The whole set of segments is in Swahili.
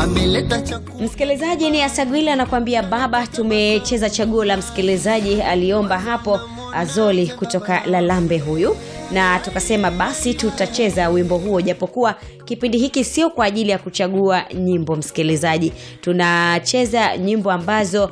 ameleta chakula msikilizaji ni asagwila anakuambia baba tumecheza chaguo la msikilizaji aliomba hapo azoli kutoka lalambe huyu na tukasema basi tutacheza wimbo huo japokuwa kipindi hiki sio kwa ajili ya kuchagua nyimbo msikilizaji tunacheza nyimbo ambazo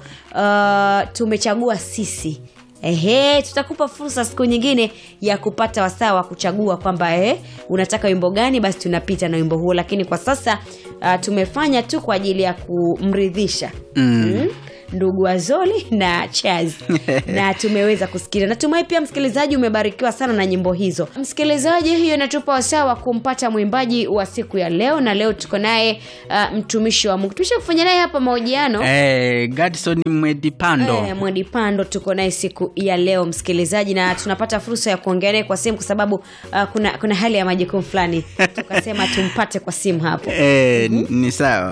uh, tumechagua sisi Ehe, tutakupa fursa siku nyingine ya kupata wasaa wa kuchagua kwamba eh, unataka wimbo gani, basi tunapita na wimbo huo, lakini kwa sasa uh, tumefanya tu kwa ajili ya kumridhisha mm. ndugu Azoli na Chaz na tumeweza kusikia. Natumai pia msikilizaji umebarikiwa sana na nyimbo hizo. Msikilizaji, hiyo inatupa wasaa wa kumpata mwimbaji wa siku ya leo, na leo tuko naye uh, mtumishi wa Mungu. Tumesha kufanya naye hapa mahojiano Eh, Gadson Mwedipando. Eh, Mwedi Pando tuko naye siku ya leo msikilizaji, na tunapata fursa ya kuongea naye kwa simu kwa sababu uh, kuna kuna hali ya majukumu fulani, tukasema tumpate kwa simu hapo. Eh, ni sawa.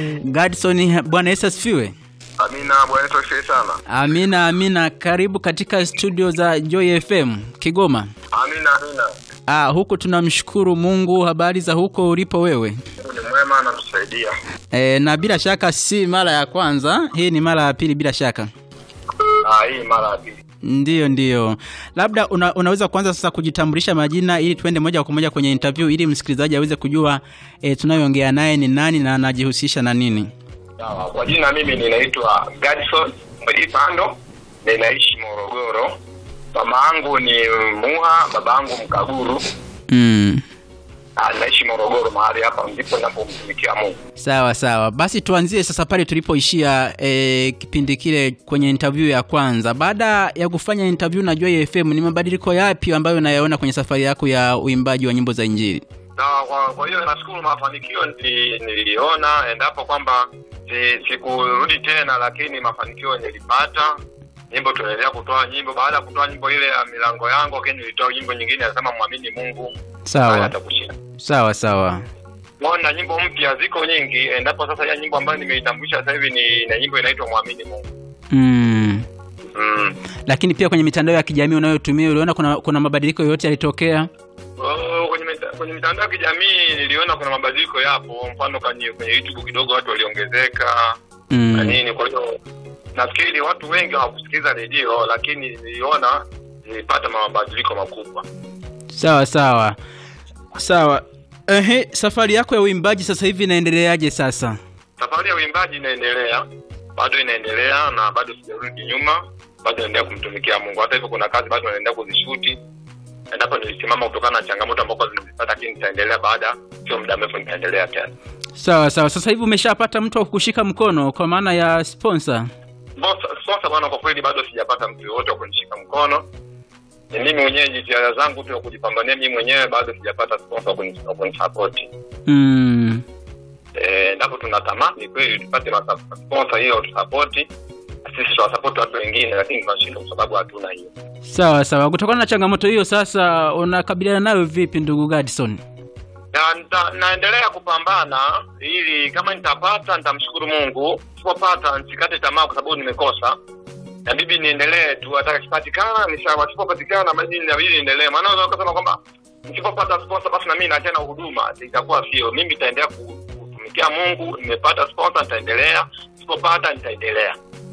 Gadson, Bwana Yesu asifiwe. Amina, Bwana Yesu asifiwe sana. Amina, amina. Karibu katika studio za Joy FM Kigoma. Amina, amina. Ah, huku tunamshukuru Mungu. Habari za huko ulipo wewe? Mungu ni mwema anatusaidia. E, na bila shaka si mara ya kwanza, hii ni mara ya pili bila shaka. Ah, hii mara ya pili. Ndiyo, ndiyo. Labda una, unaweza kuanza sasa kujitambulisha majina ili tuende moja kwa moja kwenye interview ili msikilizaji aweze kujua e, tunayoongea naye ni nani na anajihusisha na nini. Sawa. Kwa jina mimi ninaitwa Gadson Mwedipando, ninaishi Morogoro. Mama yangu ni Muha, baba yangu Mkaguru. Mm. Ah, naishi Morogoro mahali hapa ndipo ninapomtumikia Mungu. Sawa sawa, basi tuanzie sasa pale tulipoishia e, kipindi kile kwenye interview ya kwanza. Baada ya kufanya interview na Joy FM, ni mabadiliko yapi ambayo unayaona kwenye safari yako ya uimbaji wa nyimbo za Injili? Na kwa, kwa hiyo nashukuru mafanikio nili- niliona endapo kwamba si- sikurudi tena, lakini mafanikio nilipata. Nyimbo tunaendelea kutoa nyimbo. Baada ya kutoa nyimbo ile ya milango yangu, lakini nilitoa nyimbo nyingine nasema mwamini Mungu naye Sawa atakushinda. sawa sawa. Mbona nyimbo mpya ziko nyingi, endapo sasa ya nyimbo ambayo nimeitambulisha sasa hivi ni na nyimbo inaitwa mwamini Mungu. Mm. Mm. Lakini pia kwenye mitandao ya kijamii unayotumia uliona kuna, kuna mabadiliko yoyote yalitokea? Oh, kwenye mita- kwenye mitandao ya kijamii niliona kuna mabadiliko yapo, mfano kwenye kwenye YouTube kidogo watu waliongezeka na Mm. nini. Kwa hiyo nafikiri watu wengi hawakusikiliza redio, lakini niliona nilipata mabadiliko makubwa. Sawa sawa sawa. Ehe, safari yako ya uimbaji sasa hivi inaendeleaje sasa? Safari ya uimbaji inaendelea, bado inaendelea na bado sijarudi nyuma, bado naendelea kumtumikia Mungu. Hata hivyo, kuna kazi bado naendelea kuzishuti, endapo nilisimama kutokana na changamoto ambazo nimezipata, lakini nitaendelea baada, sio muda mrefu nitaendelea tena. Sawa sawa. Sasa hivi umeshapata mtu wa kukushika mkono kwa maana ya sponsor? Sponsor sponsor bwana, kwa kweli bado sijapata mtu yoyote wa kunishika mkono. Ni mimi mwenyewe, jitihada zangu tu ya kujipambania mimi mwenyewe, bado sijapata sponsor wa kuni- wa kunisapoti. Mm. Eh, endapo tunatamani kweli tupate masa- sponsor hiyo tusapoti, sisi tuwasapoti watu wengine, lakini tunashindwa kwa sababu hatuna hiyo. Sawa sawa. Kutokana na changamoto hiyo sasa unakabiliana nayo vipi ndugu Gadson? Na nita, naendelea kupambana ili kama nitapata nitamshukuru Mungu, sipopata nisikate tamaa kwa sababu nimekosa. Na bibi niendelee tu, hata kipatikana ni sawa, sipopatikana basi inabidi niendelee. Maana unaweza kusema kwamba nisipopata sponsor basi na mimi naachana huduma, itakuwa sio. Mimi nitaendelea ku- kutumikia Mungu, nimepata sponsor nitaendelea, sipopata nitaendelea.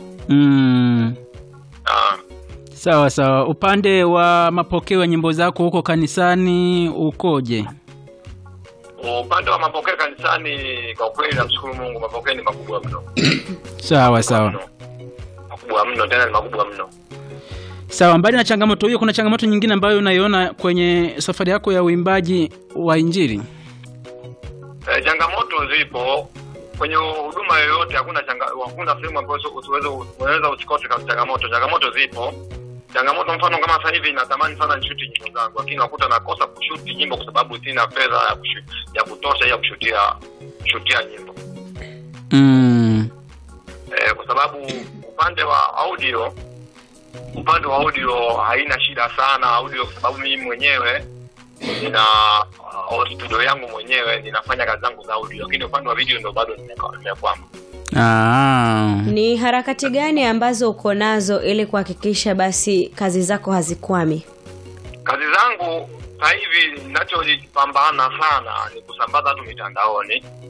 Mm. Ah. Sawa sawa. Upande wa mapokeo ya nyimbo zako huko kanisani ukoje? Upande wa mapokeo kanisani, kwa kweli namshukuru Mungu, mapokeo ni makubwa mno, Sawa sawa. Mno. makubwa mno, tena ni makubwa mno. Sawa, mbali na changamoto hiyo, kuna changamoto nyingine ambayo unaiona kwenye safari yako ya uimbaji wa Injili? Eh, changamoto zipo kwenye huduma yoyote, hakuna changa, hakuna sehemu ambayo usi- usiweze unaweza usikose ka- changamoto. Changamoto zipo, changamoto mfano kama sasa hivi natamani sana nishuti nyimbo zangu, lakini nakuta nakosa kushuti nyimbo kwa sababu sina fedha ya, kushu, ya kutosha ya kushutia kushutia nyimbo Mm. eh, kwa sababu upande wa audio upande wa audio haina shida sana audio, kwa sababu mimi mwenyewe nina uh, studio yangu mwenyewe ninafanya kazi zangu za audio, lakini upande wa video ndo bado nimeka- nimekwama. Ah. Ni harakati gani ambazo uko nazo ili kuhakikisha basi kazi zako hazikwami? Kazi zangu sasa hivi ninachojipambana sana ni kusambaza tu mitandaoni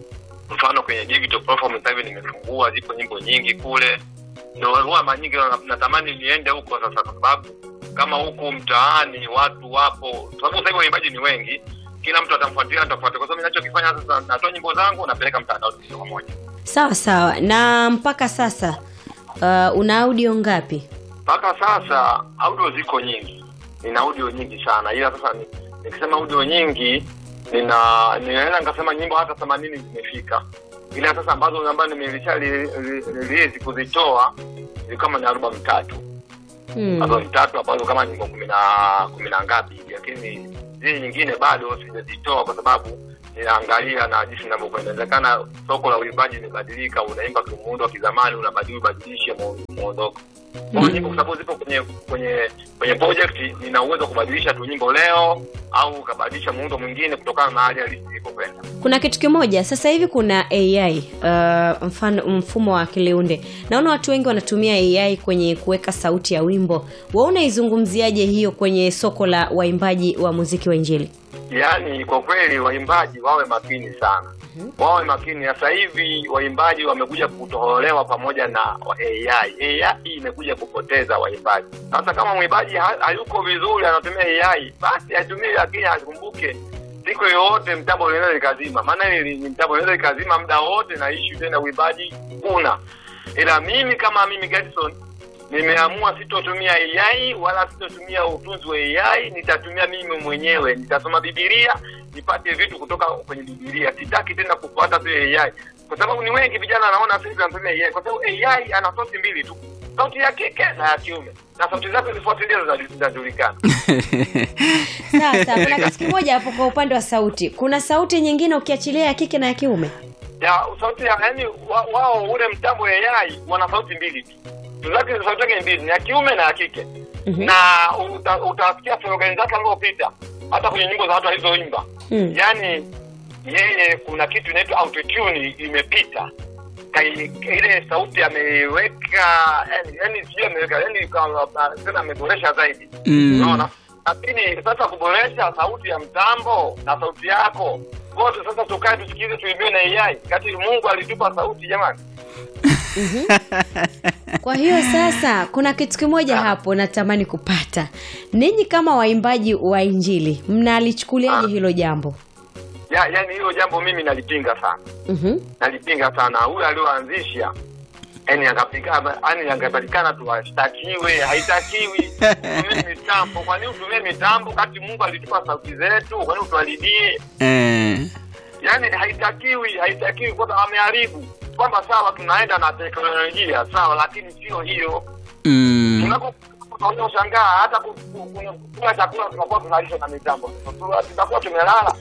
mfano kwenye digital platform sasa hivi nimefungua zipo nyimbo nyingi kule ndo huwa mara nyingi na- natamani niende huko sasa kwa sababu kama huku mtaani watu wapo kwa sababu sasa hivi waimbaji ni wengi kila mtu atamfuatilia atafuatilia kwa sababu ninachokifanya sasa natoa nyimbo zangu napeleka mtandaoni moja kwa moja sawa sawa na mpaka sasa uh, una audio ngapi mpaka sasa audio ziko nyingi nina audio nyingi sana ila sasa ni- nikisema audio nyingi nina ninaweza nikasema nyimbo hata themanini zimefika ila sasa ambazo ambazo nimelisha release kuzitoa ni kama ni albamu tatu hmm. albamu tatu ambazo kama nyimbo kumi na kumi na ngapi hivi lakini zile nyingine bado sijazitoa kwa sababu ninaangalia na jinsi inavyokwenda inawezekana soko la uimbaji limebadilika unaimba kimuundo wa kizamani unabadili ubadilishe mu- muondoko kwa hiyo nyimbo kwa sababu zipo kwenye kwenye kwenye project nina uwezo wa kubadilisha tu nyimbo leo au ukabadilisha muundo mwingine kutokana na hali halisi ilivyokwenda kuna kitu kimoja sasa hivi kuna ai uh, mfano mfumo wa akiliunde naona watu wengi wanatumia ai kwenye kuweka sauti ya wimbo wa unaizungumziaje hiyo kwenye soko la waimbaji wa muziki wa injili yaani kwa kweli waimbaji wawe makini sana wawe makini sasa hivi waimbaji wamekuja kutoholewa pamoja na ai ai imekuja kupoteza waimbaji sasa kama mwimbaji ha- hayuko vizuri anatumia ai basi atumie lakini akumbuke siku yoyote mtambo linaweza likazima maana hili ni mtambo linaweza likazima muda wote na ishu tena uimbaji kuna ila mimi kama mimi Gedson nimeamua sitotumia AI wala sitotumia utunzi wa AI, nitatumia mimi mwenyewe. Nitasoma Biblia nipate vitu kutoka kwenye Biblia. Sitaki tena kufuata tu AI, kwa sababu ni wengi vijana wanaona sisi tunatumia AI, kwa sababu AI ana sauti mbili tu, sauti ya kike na ya kiume, na sauti zake zifuatilia zinajulikana. sasa kuna kitu kimoja hapo kwa upande wa sauti kuna sauti nyingine ukiachilia ya kike na ya kiume ya sauti ya yani wa, wao ule mtambo wa AI wana sauti mbili tu zake sauti yake ni mbili ni ya kiume na ya kike Mhm. na uta- utasikia slogan zake alivyopita hata kwenye nyimbo za watu alizoimba Mm. yaani yeye kuna kitu inaitwa autotune imepita Kai- ile sauti ameiweka yani yani sijui ameweka yani kama- tena ameboresha zaidi Mm. unaona lakini sasa kuboresha sauti ya mtambo na sauti yako wote sasa tukae tusikilize tuimbiwe na AI kati mungu alitupa sauti jamani kwa hiyo sasa kuna kitu kimoja hapo natamani kupata ninyi kama waimbaji wa injili mnalichukuliaje hilo jambo ya yani hilo jambo mimi nalipinga sana Mhm. nalipinga sana huyu alioanzisha yani angapigana yani angepatikana tu ashtakiwe haitakiwi utumie mitambo kwa nini utumie mitambo kati mungu alitupa sauti zetu kwa nini utuharibie eh. yani haitakiwi haitakiwi kwamba ameharibu kwamba sawa tunaenda na teknolojia sawa lakini sio hiyo mm. tunapoona ushangaa hata ku- ku- ku- kula chakula tunakuwa tunalisha na mitambo Tu- tutakuwa tumelala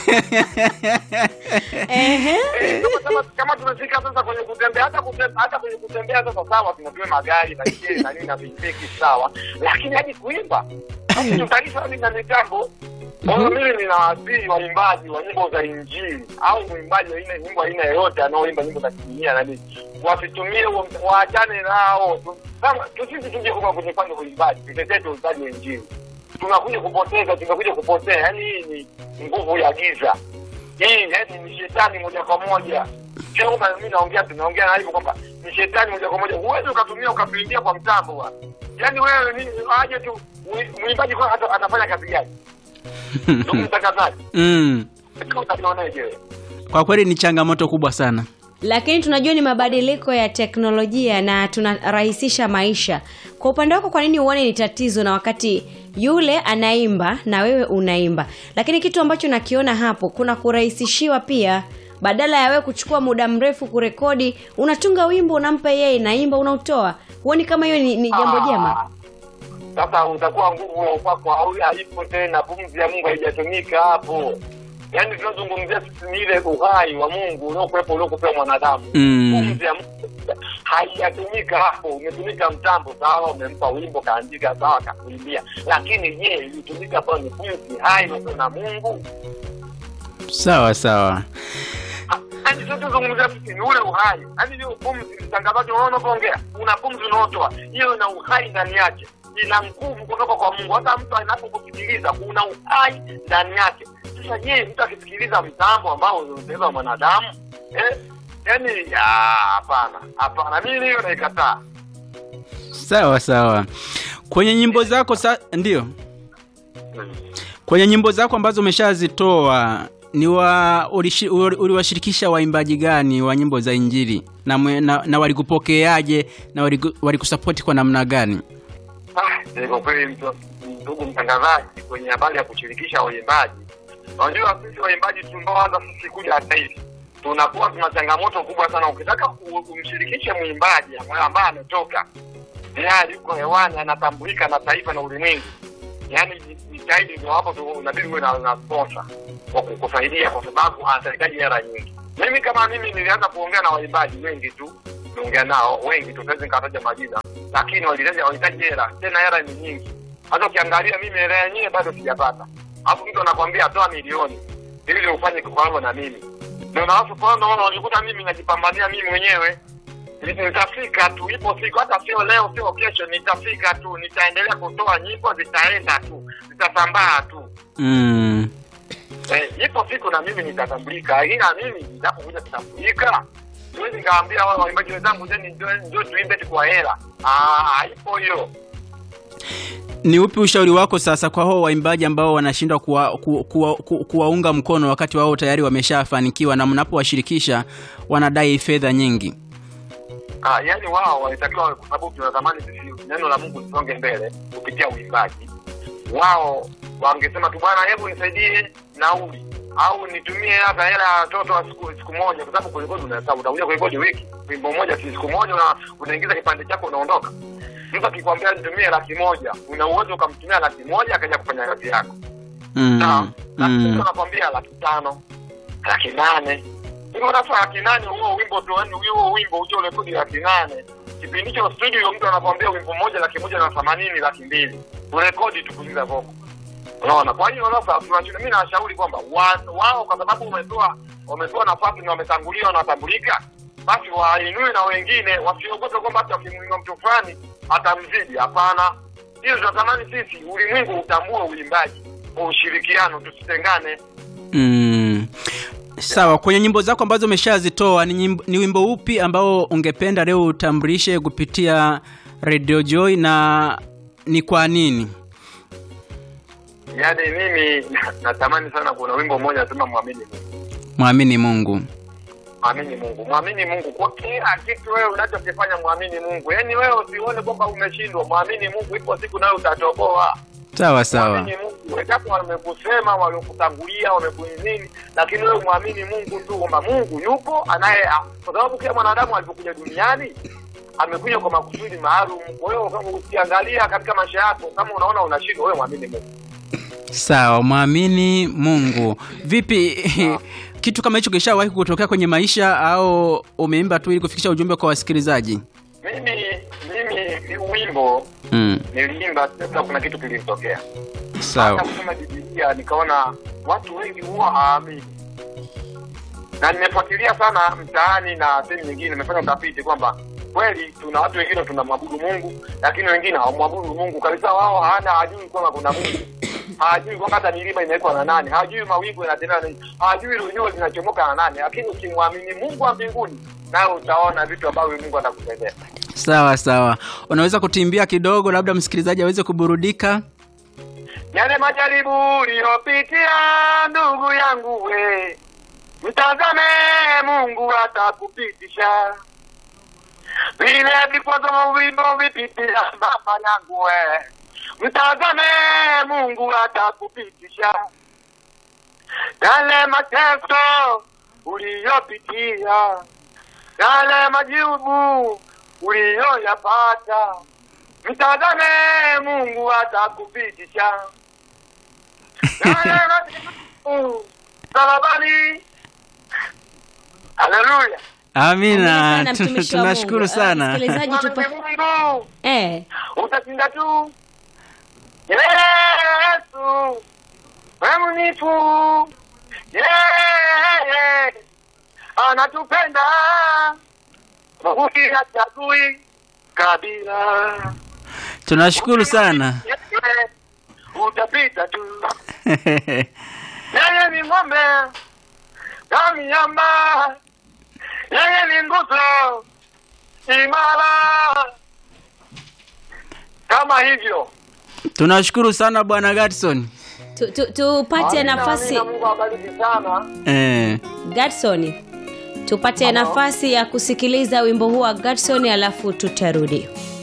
Ehe. Eh, kama- kama- kama tumefika sasa kwenye kutembea hata kutembea hata kwenye kutembea sasa sawa tunatumia magari na jeli na nini na pikipiki sawa lakini hadi kuimba basi tutalisha hadi na mitambo kwa hiyo mimi ninawasihi waimbaji wa nyimbo za injili au mwimbaji wa aina nyimbo aina yoyote anaoimba nyimbo za kidunia na nini wasitumie huo- waachane nao Tu- kama tu- sisi tuje kuka kwenye upande wa uimbaji tutetee tu uimbaji wa injili tunakuja kupoteza tumekuja kupotea yaani hii ni nguvu ya giza hii yani ni shetani moja kwa moja sio kwamba mimi naongea tunaongea na hivyo kwamba ni shetani moja kwa moja huwezi ukatumia ukatuingia kwa mtambo bwana yaani wewe ni aje tu mwi- mwimbaji kwa hata atafanya kazi gani ndugu mtangazaji mm. sio utanioneje wewe kwa kweli ni changamoto kubwa sana lakini tunajua ni mabadiliko ya teknolojia na tunarahisisha maisha kwa upande wako kwa nini uone ni tatizo na wakati yule anaimba na wewe unaimba lakini kitu ambacho nakiona hapo kuna kurahisishiwa pia badala ya wewe kuchukua muda mrefu kurekodi unatunga wimbo unampa yeye inaimba unautoa huoni kama hiyo ni, ni jambo jema Ah, sasa utakuwa nguvu ya upako au haipo tena pumzi ya mungu haijatumika hapo yaani tunazungumzia sisi ni ile uhai wa mungu uliokuwepo uliokupewa mwanadamu Mm. pumzi ya mungu haijatumika hapo umetumika mtambo sawa umempa wimbo kaandika sawa kakuimbia lakini je ilitumika pale ni pumzi hai iliokuwa na mungu sawa sawa yaani sio tuzungumzia sisi ni ule uhai yaani hiyo pumzi mtangazaji unaona unavyoongea una pumzi unaotoa hiyo ina uhai ndani yake ina nguvu kutoka kwa mungu hata mtu anapokusikiliza kuna uhai ndani yake sasa je mtu akisikiliza mtambo ambao unatengenezwa mwanadamu eh, yani ah, hapana hapana mimi hiyo naikataa sawa sawa kwenye nyimbo zako sa ndio kwenye nyimbo zako ambazo umeshazitoa ni wa ulishi- uli- uliwashirikisha waimbaji gani wa nyimbo za injili na, mwe- na, na walikupokeaje na waliku- walikusapoti kwa namna gani Ah, eh, kwa kweli mtu- ndugu mtangazaji kwenye habari ya kushirikisha waimbaji unajua sisi waimbaji tunaoanza sisi kuja hata hivi tunakuwa tuna changamoto kubwa sana ukitaka ku- kumshirikisha mwimbaji ambaye ametoka tayari yuko hewani anatambulika na taifa na ulimwengu yaani jitahidi ndio hapo tu unabidi uwe na na sponsor wa kukusaidia kwa sababu anahitaji hela nyingi mimi kama mimi nilianza kuongea na waimbaji wengi tu niongea nao wengi tu siwezi nikataja majina lakini walihitaji walihitaji hela tena hela ni nyingi hata ukiangalia mimi hela yenyewe bado sijapata alafu mtu anakwambia toa milioni ili ufanye kikwango na mimi ndio na watu kwa naona walikuta mimi najipambania mimi mwenyewe nitafika tu ipo siku hata sio leo sio kesho nitafika tu nitaendelea kutoa nyimbo zitaenda tu zitasambaa tu mm. eh, ipo siku na mimi nitatambulika ila mimi nitapokuja kutambulika siwezi nikaambia wale waimbaji wenzangu jeni ndio tuimbe tu kwa hela Ah, ipo hiyo ni upi ushauri wako sasa kwa hao waimbaji ambao wanashindwa kuwaunga kuwa, kuwa, kuwa kuwaunga mkono wakati wao tayari wameshafanikiwa na mnapowashirikisha wanadai fedha nyingi Ah, yani wao walitakiwa kwa sababu tunatamani sisi neno la Mungu lisonge mbele kupitia uimbaji. Wao wangesema tu bwana, hebu nisaidie nauli au nitumie hata hela ya watoto wa siku, siku moja, kwa sababu kurekodi unahesabu, utakuja kurekodi wiki wimbo mmoja, si siku moja, na unaingiza kipande chako unaondoka. Mtu akikwambia nitumie laki moja, una uwezo ukamtumia laki moja akaja kufanya kazi yako mm. sawa. Lakini mm. mtu anakwambia laki tano, laki nane. Hivyo sasa laki nane huo wimbo tu, yani huo wimbo uje urekodi laki nane. Kipindi hicho studio mtu anakwambia wimbo mmoja laki moja na themanini, laki mbili. Urekodi tu kuingiza voko. Unaona? Kwa hiyo sasa tunacho mimi nawashauri kwamba wa- wao kwa sababu umetoa wametoa nafasi na wametangulia wanatambulika, basi wainue na wengine, wasiogope kwamba hata wakimuinua mtu fulani atamzidi. Hapana, hiyo tunatamani sisi ulimwengu utambue uimbaji kwa ushirikiano, tusitengane. Mm. Sawa, kwenye nyimbo zako ambazo umeshazitoa ni, nyimbo, ni wimbo upi ambao ungependa leo utambulishe kupitia Radio Joy na ni kwa nini? Yaani mimi natamani sana, kuna wimbo mmoja nasema mwamini Mungu, Mwamini Mungu. mwamini Mungu, mwamini Mungu kwa kila kitu wewe unachokifanya, mwamini Mungu. Yaani wewe usione kwamba umeshindwa, mwamini Mungu, ipo siku nayo utatoboa. Sawa sawa. Mwamini Mungu, wenzako wamekusema, waliokutangulia, wamekunini, lakini wewe mwamini Mungu tu kwamba Mungu yupo anaye, kwa sababu kila mwanadamu alipokuja duniani amekuja kwa makusudi maalum. Kwa hiyo kama ukiangalia katika maisha yako, kama unaona unashindwa, wewe mwamini Mungu. Sawa, mwamini Mungu. Vipi kitu kama hicho kishawahi kutokea kwenye maisha au umeimba tu ili kufikisha ujumbe kwa wasikilizaji? Mimi mimi wimbo Mm. niliimba, labda kuna kitu kilinitokea Sawa. hata kusoma Biblia nikaona watu wengi huwa hawaamini, na nimefuatilia sana mtaani na sehemu nyingine, nimefanya utafiti kwamba kweli tuna watu wengine tunamwabudu Mungu, lakini wengine hawamwabudu Mungu kabisa. Wao hawana hajui kwamba kuna Mungu, hawajui kwamba hata milima inawekwa na nani, hawajui mawingu yanatembea na nani, hawajui hilo jua linachomoka na nani. Lakini ukimwamini Mungu wa mbinguni, nawe utaona vitu ambavyo Mungu atakusaidia. Sawa sawa. Unaweza kutimbia kidogo labda msikilizaji aweze kuburudika? Yale majaribu uliyopitia ndugu yangu we, mtazame Mungu atakupitisha. Vile vikwazo vilivyovipitia mama yangu we, mtazame Mungu atakupitisha. Yale mateso uliyopitia, yale majibu uliyoyapata, mtazame Mungu atakupitisha. Yale majibu salabani. Haleluya. Amina. Amina sana, mtumishi wa Tunashukuru Mungu. sana. Msikilizaji, tupa... Mwamini Mungu eh, utashinda tu. Yesu mwaminifu, yeye anatupenda, Mungu hachagui kabila. Tunashukuru sana. Yeye utapita tu, yeye ni ng'ombe na miamba, yeye ni nguzo imara, kama hivyo. tunashukuru sana bwana gatson Tu- tu- tupate Amina, nafasi amina, Mungu awabariki sana. eh. Gadson, tupate Halo. nafasi ya kusikiliza wimbo huu wa Gadson alafu tutarudi.